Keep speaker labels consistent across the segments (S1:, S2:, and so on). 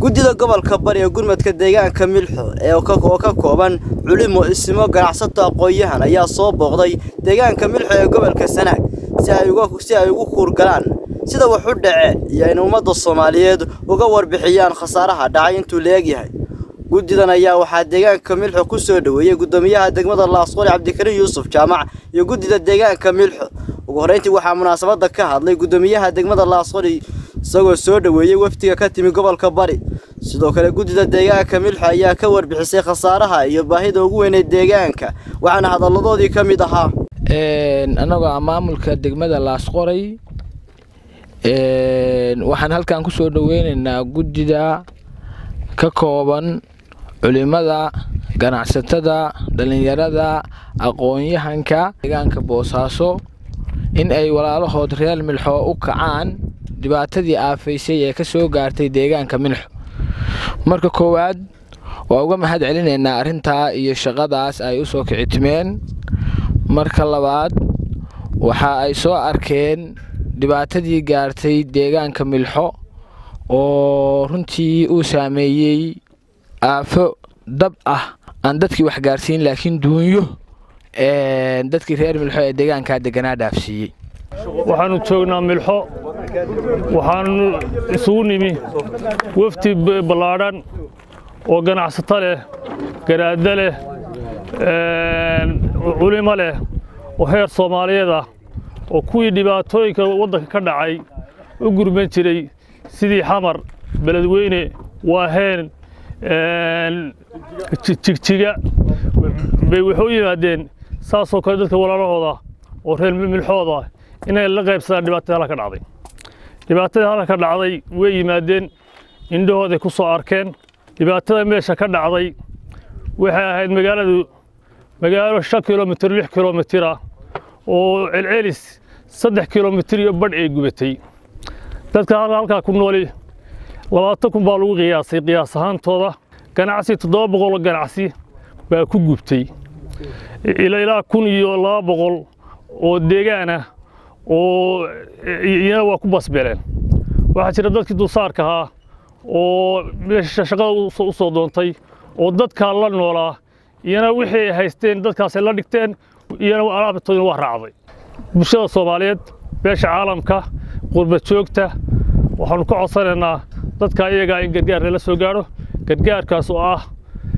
S1: guddida gobolka bari ee gurmadka deegaanka milxo ee oo ka kooban culimo isimo ganacsato aqoon-yahan ayaa soo booqday deegaanka milxo ee gobolka sanaag si ay ugu kuurgalaan sida wax u dhace iyo in ummadda soomaaliyeed uga warbixiyaan khasaaraha dhacay intuu la egyahay guddidan ayaa waxaa deegaanka milxo ku soo dhoweeyey guddoomiyaha degmada laasqori cabdikariin yuusuf jaamac iyo guddida deegaanka milxo ugu horreyntii waxaa munaasabadda ka hadlay guddoomiyaha degmada laasqori isagoo soo dhoweeyey wafdiga ka timi gobolka bari sidoo kale guddida deegaanka milxo ayaa ka warbixisay khasaaraha iyo baahida ugu weynay deegaanka waxaana hadalladoodii ka mid ahaa
S2: annagoo ah maamulka degmada laasqoray waxaan halkan ku soo dhoweynaynaa guddida ka kooban culimada ganacsatada dhallinyarada aqoon-yahanka deegaanka boosaaso in ay walaalahood reer milxo u kacaan dhibaatadii aafaysay ee ka soo gaartay deegaanka milxo marka koowaad waa uga mahad celinaynaa arrintaa iyo shaqadaas ay u soo kicitimeen marka labaad waxa ay soo arkeen dhibaatadii gaartay deegaanka milxo oo runtii uu saameeyey aafo dab ah aan dadkii wax gaarsiin laakiin duunyo dadkii reer milxo ee deegaankaa deganaa dhaafsiiyey
S3: waxaannu joognaa milxo waxaannu isugu nimi wafdi ballaadhan oo ganacsato leh garaadda leh culimo leh oo heer soomaaliyeed ah oo kuwii dhibaatooyinka waddanka ka dhacay u gurman jiray sidii xamar beledweyne waaheen jigjiga bay waxay u yimaadeen saasoo kale dadka walaalahooda oo reer milxooda inay la qaybsadaan dhibaatada halka ka dhacday dhibaatadii halka ka dhacday way yimaadeen indhahooday ku soo arkeen dhibaatada meesha ka dhacday waxay ahayd magaaladu magaalo shan kilomitir lix kilomitir ah oo celcelis saddex kilomitir iyo badh ay gubatay dadka halkaa ku nooli labaatan kun baa lagu qiyaasay qiyaas ahaantooda ganacsi toddoba boqoloo ganacsi baa ku gubtay ilaa kun iyo laba boqol oo deegaan ah oo iyana waa ku basbeleen waxaa jira dadkii dulsaarka ahaa oo meesha shaqada u soo doontay oo dadkaa la noolaa iyana wixii ay haysteen dadkaasay la dhigteen iyana alaabtoodina waa raacday bulshada soomaaliyeed beesha caalamka qurba joogta waxaannu ka codsanaynaa dadka iyagaa in gargaar lala soo gaadho gargaarkaas oo ah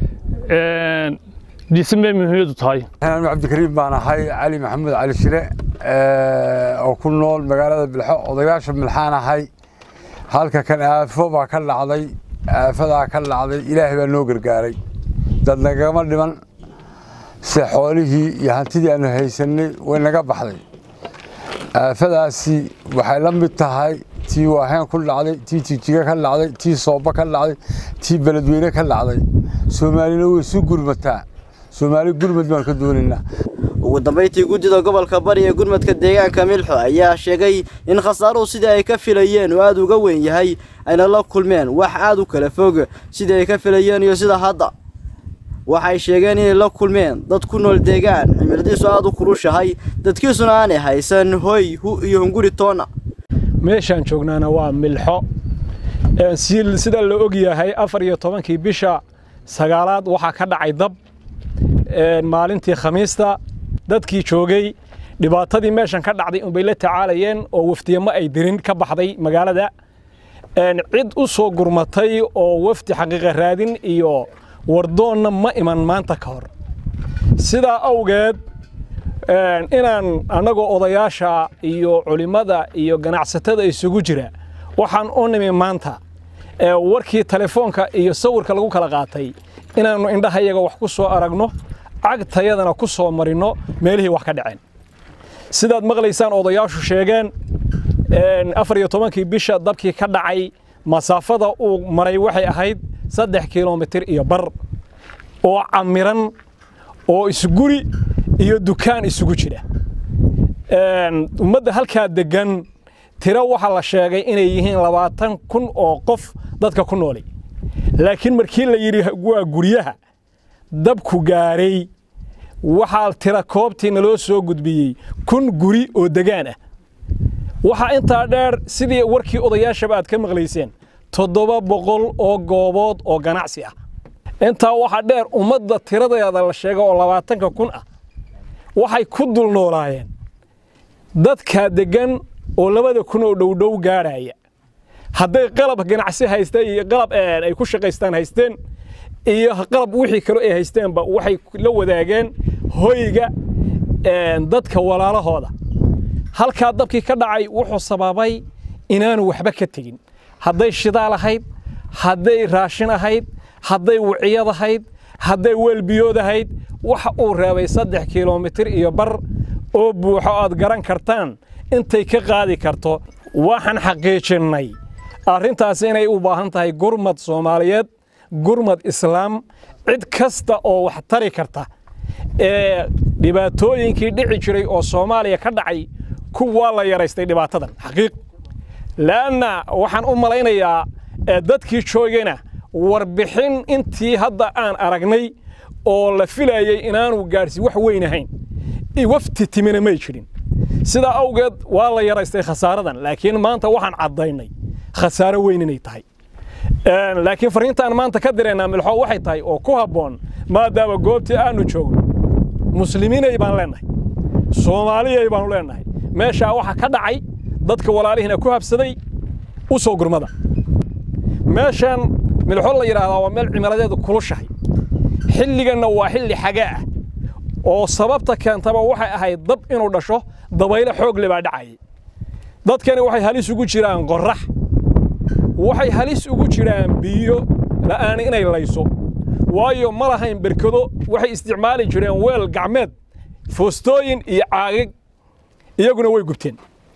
S3: dhisme muhiimadu tahay
S4: cabdikariim baan ahay cali maxamuud cali shire oo ku nool magaalada bilxo odayaasha milxaan ahay halka kan aafo baa ka dhacday aafadaa ka dhacday ilaahay baa noo gargaaray dad nagama dhiman se xoolihii iyo hantidii aanu haysanay way naga baxday aafadaasi waxay la mid tahay tii waaheen ku dhacday tii jigjiga ka dhacday tii sooba ka dhacday tii beledweyne ka dhacday soomaalina way isu gurmataa soomaali gurmad baan ka doonaynaa
S1: ugu dambayntii guddida gobolka bari ee gurmadka deegaanka milxo ayaa sheegay in khasaaruhu sidii ay ka filayeen oo aad uga weyn yahay ayna la kulmeen wax aad u kala fog sidii ay ka filayeen iyo sida hadda waxay sheegeen inay la kulmeen dad ku nool deegaan cimiladiisu aad u kurushahay dadkiisuna aanay haysan hoy hu iyo hunguri toonna
S5: meeshaan joognaana waa milxo sida la og yahay afar iyo tobankii bisha sagaalaad waxaa ka dhacay dab maalintii khamiista dadkii joogay dhibaatadii meeshan ka dhacday unbay la tacaalayeen oo waftiyamo ay dirin ka baxday magaalada cid u soo gurmatay oo wafdi xaqiiqa raadin iyo wardoonna ma iman maanta ka hor sidaa awgeed inaan annagoo odayaasha iyo culimmada iyo ganacsatada isugu jira waxaan u nimi maanta warkii telefoonka iyo sawirka lagu kala qaatay inaannu indhahayaga wax ku soo aragno cagtayadana ku soo marinno meelihii wax ka dhaceen sidaad maqlaysaan odayaashu sheegeen afar iyo tobankii bisha dabkii ka dhacay masaafada uu maray waxay ahayd saddex kilomitir iyo bar oo camiran oo isguri iyo dukaan isugu jira ummadda halkaa deggan tiro waxaa la sheegay inay yihiin labaatan kun oo qof dadka ku nooli laakiin markii la yidhi waa guryaha dabku gaaray waxaa tira koobtii naloo soo gudbiyey kun guri oo degaan ah waxaa intaa dheer sidii warkii odayaashaba aad ka maqlayseen toddoba boqol oo goobood oo ganacsi ah intaa waxaa dheer ummadda tiradeeda la sheega oo labaatanka kun ah waxay ku dul noolaayeen dadka deggan oo labada kun oo dhowdhow gaadhaya hadday qalab ganacsi haysteen iyo qalab ay ku shaqaystaan haysteen iyo qalab wixii kale ay haysteenba waxay la wadaageen hoyga dadka walaalahooda halkaa dabkii ka dhacay wuxuu sababay inaanu waxba ka tegin hadday shidaal ahayd hadday raashin ahayd hadday wiciyad ahayd hadday weelbiyood ahayd waxa uu reebay saddex kilomitir iyo bar oo buuxo aad garan kartaan intay ka qaadi karto waxaan xaqiijinnay arrintaasi inay u baahan tahay gurmad soomaaliyeed gurmad islaam cid kasta oo wax tari karta ee dhibaatooyinkii dhici jiray oo soomaaliya ka dhacay kuwaa la yaraystay dhibaatadan xaqiiq laanna waxaan u malaynayaa dadkii joogayna warbixin intii hadda aan aragnay oo la filayey inaanu gaadhsi wax weyn ahayn wafti timina may jirin sidaa awgeed waa la yaraystay khasaaradan laakiin maanta waxaan caddaynay khasaaro weyn inay tahay laakiin fariintaan maanta ka diraynaa milxo waxay tahay oo ku habboon maadaama goobtii aanu joogno muslimiinay baan leennahay soomaaliyay baanu leennahay meeshaa waxa ka dhacay dadka walaalihiina ku habsaday u soo gurmada meeshan milxo la yidhaahdaa waa meel cimiladeedu kulushahay xilliganna waa xilli xagaa ah oo sababta keentaba waxay ahayd dab inuu dhasho dabayle xoog le baa dhacayay dadkani waxay halis ugu jiraan qorrax waxay halis ugu jiraan biyo la'aan inay layso waayo ma lahayn berkado waxay isticmaali jireen weel gacmeed foostooyin iyo caagag iyaguna way gubteen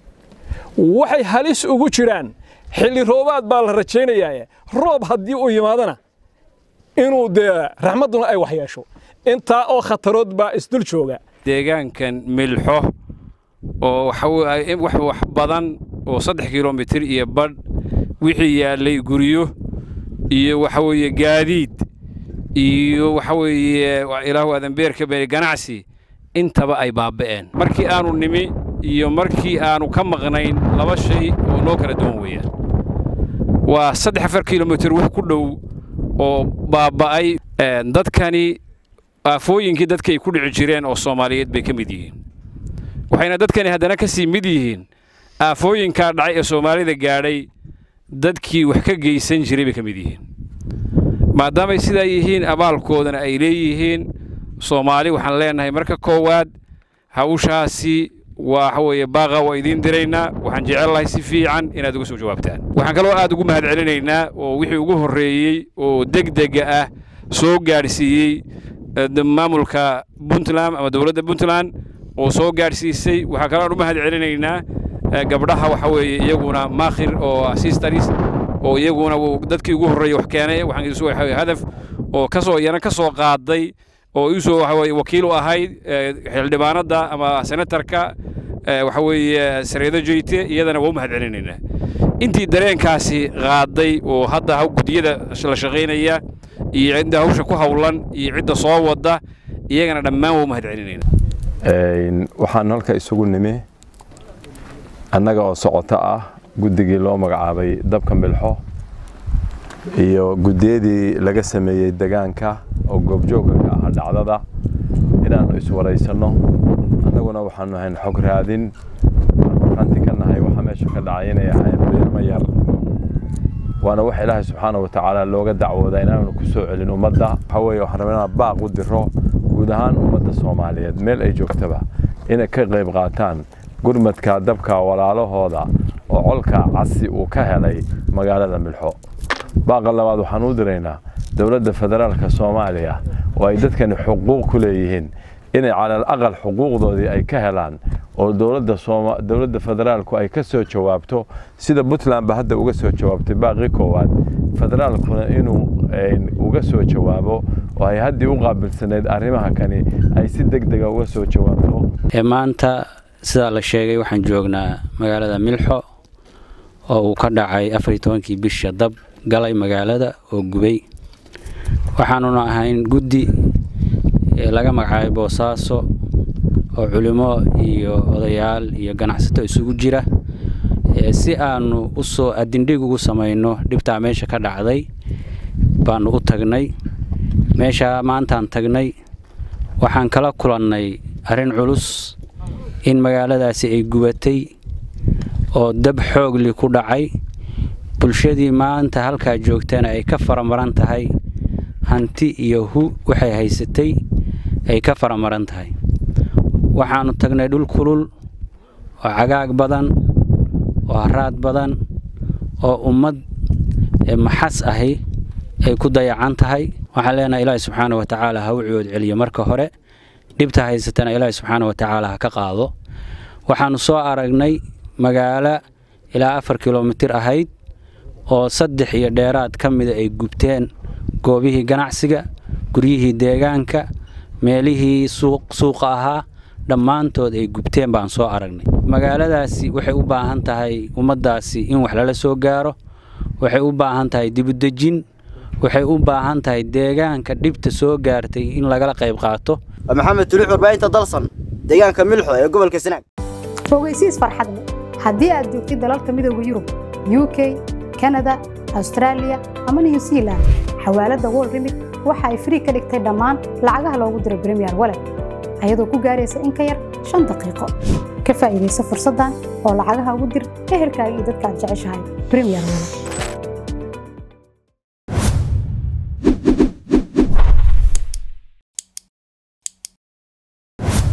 S5: waxay halis ugu jiraan xilli roobaad baa la rajaynayaa roob haddii uu yimaadana inuu dee raxmadduna ay wax yeesho intaa oo khatarood baa isdul jooga
S6: deegaankan milxo oo wax wax badan oo saddex kilomitir iyo badh wixii yaallay guryo iyo waxa weeye gaadiid iyo waxa weeye ilaahu adanbeerka beri ganacsi intaba ay baaba'een markii aanu nimi iyo markii aanu ka maqnayn laba shay oo noo kala duwan weeyaan waa saddex afar kilomitir wax ku dhow oo baaba'ay dadkani aafooyinkii dadkay ku dhici jireen oo soomaaliyeed bay ka mid yihiin waxayna dadkani haddana ka sii mid yihiin aafooyinkaa dhacay ee soomaalida gaadhay dadkii wax ka geysan jiray bay ka mid yihiin maadaamay sidaa yihiin abaalkoodana ay leeyihiin soomaali waxaan leenahay marka koowaad hawshaasi waxa weeye baaqa waa idiin diraynaa waxaan jecellahay si fiican inaad uga soo jawaabtaan waxaan kaloo aad ugu mahad celinaynaa oo wixii ugu horreeyey oo degdega ah soo gaadhsiiyey maamulka puntland ama dowladda puntland oo soo gaadhsiisay waxaa kaloo aan u mahad celinaynaa gabdhaha waxa weeye iyaguna maakhir oo sistaris oo iyaguna dadkii ugu horreeyey wax keenay waxaan isu hadaf oo kasoo iyana ka soo qaaday oo iisoo waxa weeye wakiil u ahayd xildhibaanadda ama senatarka waxa weeye sareedo jeyte iyadana waa u mahad celinaynaa intii dareenkaasi qaaday oo hadda haw guddiyada la shaqaynaya iyo cidda hawsha ku hawlan iyo cidda soo wadda iyagana dhammaan waa u mahad celinaynaa
S7: waxaan halka isugu nimi annaga oo socoto ah guddigii loo magacaabay dabka milxo iyo guddiyadii laga sameeyey degaanka oo goobjoogga ka aha dhacdada inaannu iswaraysanno annaguna waxaannu ahayn xog raadin markhaanti ka nahay waxa meesha ka dhacay inay ahayn beermo yar waana wax ilaahay subxaana wa tacaala looga dacwoodaa inaanu ku soo celin ummadda waxa weeye waxaan rabaa inaan baaq u diro guud ahaan ummadda soomaaliyeed meel ay joogtaba inay ka qayb qaataan gurmadka dabka walaalahooda oo colka casi uu ka helay magaalada milxo baaqa labaad waxaan u diraynaa dowladda federaalka soomaaliya oo ay dadkani xuquuq ku leeyihiin inay calal aqal xuquuqdoodii ay ka helaan oo dowladda dowladda federaalku ay ka soo jawaabto sida puntland ba hadda uga soo jawaabtay baaqii koowaad federaalkuna inuu uga soo jawaabo oo ay haddii u qaabilsanayd arrimaha kani ay si deg dega uga soo jawaabto
S8: maanta sidaa la sheegay waxaan joognaa magaalada milxo oo uu ka dhacay afar iyo tobankii bisha dab galay magaalada oo gubay waxaanuna ahayn guddi laga magacaabay boosaaso oo culimo iyo odayaal iyo ganacsato isugu jira si aanu u soo adindhig ugu samayno dhibtaa meesha ka dhacday baanu u tagnay meesha maantaan tagnay waxaan kala kulannay arrin culus in magaaladaasi ay gubatay oo dab xoogli ku dhacay bulshadii maanta halkaa joogtana ay ka faramaran tahay hanti iyo hu waxay haysatay ay ka faramaran tahay waxaannu tagnay dhul kulul oo cagaag badan oo haraad badan oo ummad maxas ahi ay ku dayacan tahay waxaan leenahay ilaahi subxaana wa tacaala ha u ciwood celiyo marka hore dhibta haysatana ilaahi subxaana wa tacaala ha ka qaado waxaannu soo aragnay magaalo ilaa afar kilomitir ahayd oo saddex iyo dheeraad ka mida ay gubteen goobihii ganacsiga guryihii deegaanka meelihii suuqa ahaa dhammaantood ay gubteen baan soo aragnay magaaladaasi waxay u baahan tahay ummaddaasi in wax lala soo gaaro waxay u baahan tahay dibudejin waxay u baahan tahay deegaanka dhibta soo gaartay in lagala qayb qaato
S1: waa maxamed tuluux warbaahinta dalsan deegaanka milxo ee gobolka sanaag
S9: fogeysiis farxad leh haddii aad joogtid dalalka midooda yurub u k kanada austraaliya ama new zealand xawaaladda wol remit waxa ay frii ka dhigtay dhammaan lacagaha loogu diro bremiyer walet ayadoo ku gaaraysa in ka yar shan daqiiqo ka faa'iidaysa fursaddan oo lacagaha ugu dir ehelkaaga iyo dadka aad jeceshahay bremiyer walet